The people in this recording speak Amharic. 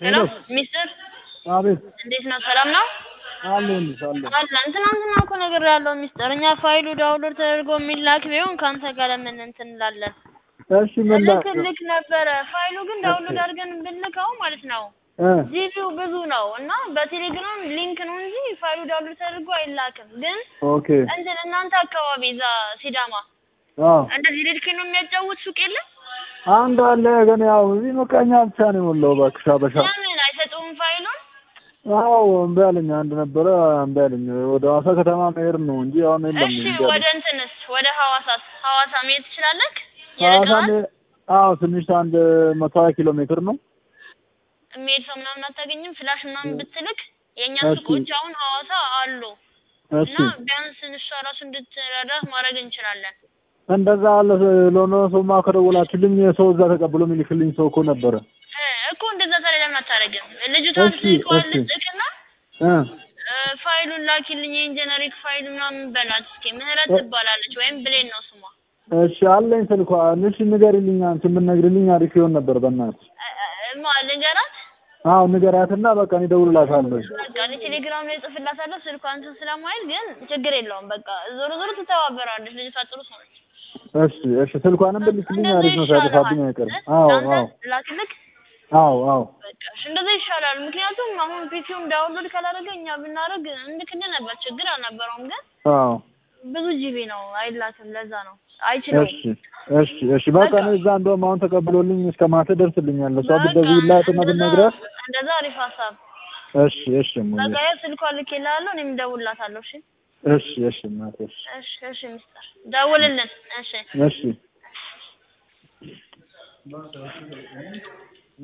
ሄሎ ሄሎ ሚስጥር አቤት እንዴት ነው? ሰላም ነው? አለሁልሽ አለሁ አለን ትናንትና እኮ ነገር ያለው ሚስጥር እኛ ፋይሉ ዳውንሎድ ተደርጎ የሚላክ ቢሆን ከአንተ ጋር ለምን እንትን እንላለን? እሺ ምን ላክ ልክ ነበረ። ፋይሉ ግን ዳውንሎድ አድርገን ብንልከው ማለት ነው እ ጂቢው ብዙ ነው እና በቴሌግራም ሊንክ ነው እንጂ ፋይሉ ዳውንሎድ ተደርጎ አይላክም። ግን ኦኬ እንትን እናንተ አካባቢ እዛ ሲዳማ አዎ እንደዚህ ሬድኬ ነው የሚያጫውት ሱቅ የለም? አንድ አለ ግን ያው እዚህ መቃኛ ብቻ ነው የሞላው እባክሽ አበሻ ለምን አይሰጡም ፋይሉን? አዎ እምቢ አለኝ አንድ ነበረ እምቢ አለኝ ወደ ሐዋሳ ከተማ መሄድ ነው እንጂ አሁን የለም እሺ እምቢ ወደ አለኝ እንትንስ ወደ ሐዋሳስ ሐዋሳ መሄድ ትችላለህ? ሐዋሳ ይርቃል? መ- አዎ ትንሽ አንድ መቶ ሀያ ኪሎ ሜትር ነው የሚሄድ ሰው ምናምን አታገኝም? ፍላሽ ምናምን ብትልክ የእኛ እሺ። ሱቆች አሁን ሐዋሳ አሉ እሺ እና ቢያንስ እሷ ራሱ እንድትረዳህ ማድረግ እንችላለን። እንደዛ አለ ለሆነ ሰውማ ከደወላችሁልኝ ሰው እዛ ተቀብሎ የሚልክልኝ ሰው እኮ ነበረ እ እኮ እንደዛ ታዲያ ለምን አታደርግም? ልጅቷን እሺ፣ ስልኳን እሺ። ልጽቅና እ እ ፋይሉን ላኪልኝ የኢንጂነሪንግ ፋይል ምናምን በላት እስኪ። ምህረት እ- ትባላለች ወይም ብሌን ነው ስሟ። እሺ አለኝ ስልኳ እሺ ንገሪልኝ አንቺ የምትነግሪልኝ አሪፍ ይሆን ነበር በእናትሽ እ- እ- ማ ልንገራት? አዎ ንገሪያትና በቃ እኔ እደውልላታለሁ በቃ እኔ ቴሌግራም ላይ ጽፍላታለሁ ስልኳን እንትን ስለማይል ግን ችግር የለውም። በቃ ዞሮ ዞሮ ትተባበራለች። ልጅቷ ጥሩ ሰው ነች። እሺ እሺ ስልኳንም ብልክልኝ እንደዛ አሪፍ ነው ሳይጠፋብኝ ይሻልሃል። አይቀርም እ? አዎ ለአንተ አዎ ላክልክ አዎ አዎ በቃ እሺ፣ እንደዛ ይሻላል። ምክንያቱም አሁን ፒሲውን ዳውንሎድ ካላደረገ እኛ ብናደርግ እንልክልህ ነበር፣ ችግር አልነበረውም። ግን አዎ ብዙ ጂቢ ነው አይላክም። ለዛ ነው አይችለውም። እሺ እሺ እሺ በቃ በቃ እኔ እዛ እንደውም አሁን ተቀብሎልኝ እስከ ማታ ደርስልኛል እሷ በቃ ብትደውይላትና እንደዛ ብትነግራት እንደዛ አሪፍ ሀሳብ። እሺ እሺ እሙዬ በቃ ያው ስልኳን ልኬልሃለሁ፣ እኔም እደውልላታለሁ። እሺ እሺ እሺ እናቴ እሺ እሺ እሺ፣ ሚስጥር ደውልልን። እሺ እሺ